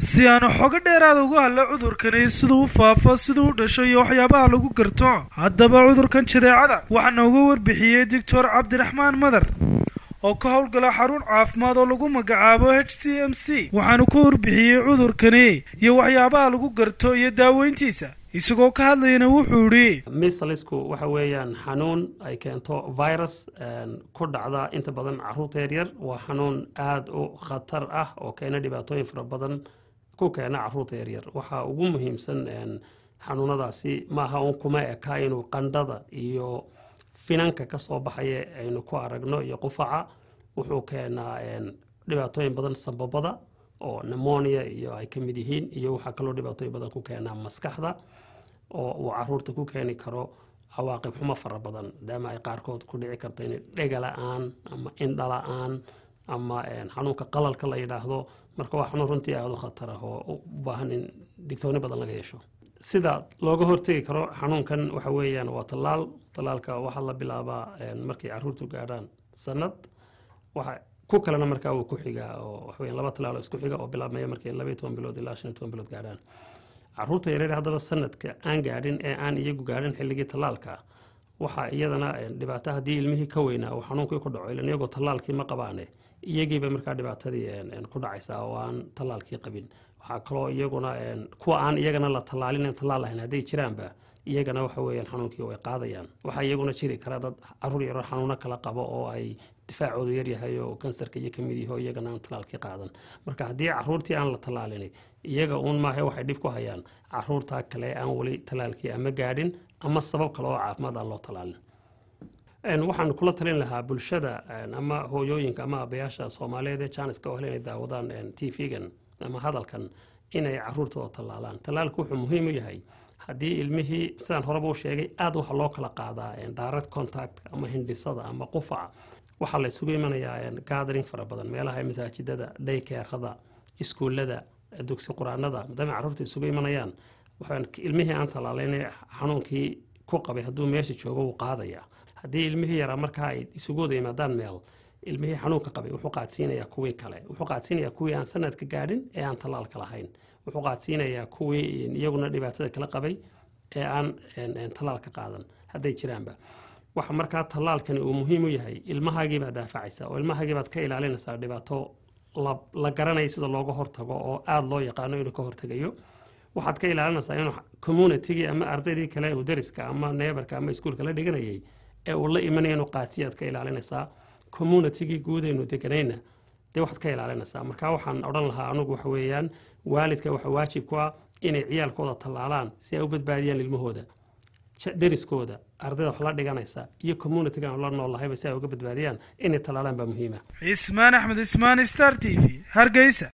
si aanu xogo dheeraada uga hadla cudurkani siduu u faafo siduu u dhasho iyo waxyaabaha lagu garto haddaba cudurkan jadeecada waxaa nooga warbixiyey doctor cabdiraxmaan madar oo ka howlgala xarun caafimaad oo lagu magacaabo h c m c waxaanu ka warbixiyey cudurkani iyo waxyaabaha lagu garto iyo daaweyntiisa isagoo ka hadlayana wuxuu idhi misalisku waxa weeyaan xanuun ay keento virus ku dhacda inta badan caruurta yaryar waa xanuun aada u khatar ah oo keena dhibaatooyin fara badan ku keena caruurta yaryar waxaa ugu muhiimsan xanuunadaasi maaha un kuma eka inuu qandhada iyo finanka kasoo baxaya aynu ku aragno iyo qufaca wuxuu keenaa dhibaatooyin badan sababada oo nemonia iyo ay ka mid yihiin iyo waxaa kaloo dhibaatooyin badan ku keenaa maskaxda oo uu caruurta ku keeni karo cawaaqib xumo fara badan maadaama ay qaarkood ku dhici karto in dhega la-aan ama indha la-aan ama xanuunka qalalka la yidhaahdo marka waa xanuun runtii aada u khatar ah oo u baahan in digtooni badan laga yeesho sida looga hortegi karo xanuunkan waxa weeyaan waa tallaal tallaalka waxaa la bilaabaa markay caruurtu gaadhaan sanad waxa ku kalena markaa uu ku xigaa oo waxaweyan laba tallaal oo isku xiga oo bilaabmaya markay labaiyo toban bilood ilaa shan iyo toban bilood gaadhaan caruurta yareer haddaba sanadka aan gaadhin ee aan iyagu gaadhin xilligii tallaalka waxaa iyadana dhibaato haddii ilmihii ka weynaa uu xanuunkii ku dhaco ilan iyagoo tallaalkii ma qabaane iyagiiba markaa dhibaatadii ku dhacaysaa oo aan tallaalkii qabin waxaa kaloo iyaguna kuwa aan iyagana la tallaalin tallaal lahayn hadday jiraanba iyagana waxa weeyaan xanuunkii way qaadayaan waxaa iyaguna jiri kara dad caruur yaro xanuuno kala qabo oo ay difaacoodu yaryahay oo kansarka iyo kamid yaho iyagana aan tallaalkii qaadan marka haddii caruurtii aan la tallaalin iyaga uun maahe waxay dhib ku hayaan caruurta kale aan weli tallaalkii ama gaadhin ama sabab kale oo caafimaad aan loo tallaalin waxaan kula talin lahaa bulshada ama hooyooyinka ama abayaasha soomaaliyeed ee jaaniska oo hel inay daawadaan t v-gan ama hadalkan inay caruurtooda tallaalaan tallaalku wuxuu muhiim u yahay haddii ilmihii sidaan horeba u sheegay aada waxa loo kala qaadaa direct contact ama hindhisada ama qufaca waxaa la isugu imanayaa gathering fara badan meelaha masaajidada dhaykeerada iskuullada dugsi quraanada maadaama caruurta isugu imanayaan ilmihii aan tallaalayna xanuunkii ku qabay hadduu meesha joogo wuu qaadaya haddii ilmihii yaraa markaa ay isugu wada yimaadaan meel ilmihii xanuunka qabay wuxuu qaadsiinayaa kuwii kale wuxuu qaadsiinayaa kuwii aan sanadka gaadhin ee aan tallaalka lahayn wuxuu qaadsiinayaa kuwii iyaguna dhibaatada kala qabay ee aan tallaalka qaadan hadday jiraanba waxa markaa tallaalkani uu muhiim u yahay ilmahaagiibaad daafacaysa oo ilmahaagiibaad ka ilaalinaysaa dhibaato la garanaya sida looga hortago oo aada loo yaqaano inuu ka hortegayo waxaad ka ilaalinaysaa inuu communitigii ama ardaydii kale uu dariska ama neebarka ama iskuulka la dhiganayay ee uu la imanaya inuu qaatiyaad ka ilaalinaysaa communitigii guudaynu deganayna dee waxaad ka ilaalinaysaa marka waxaan odhan lahaa anugu waxa weeyaan waalidka waxa waajib ku ah inay ciyaalkooda tallaalaan si ay u badbaadiyaan ilmahooda deriskooda ardayda wax la dhiganaysa iyo communitigan la noollahayba si ay uga badbaadiyaan inay tallaalaan baa muhiima cismaan axmed ismaan star t v hargeysa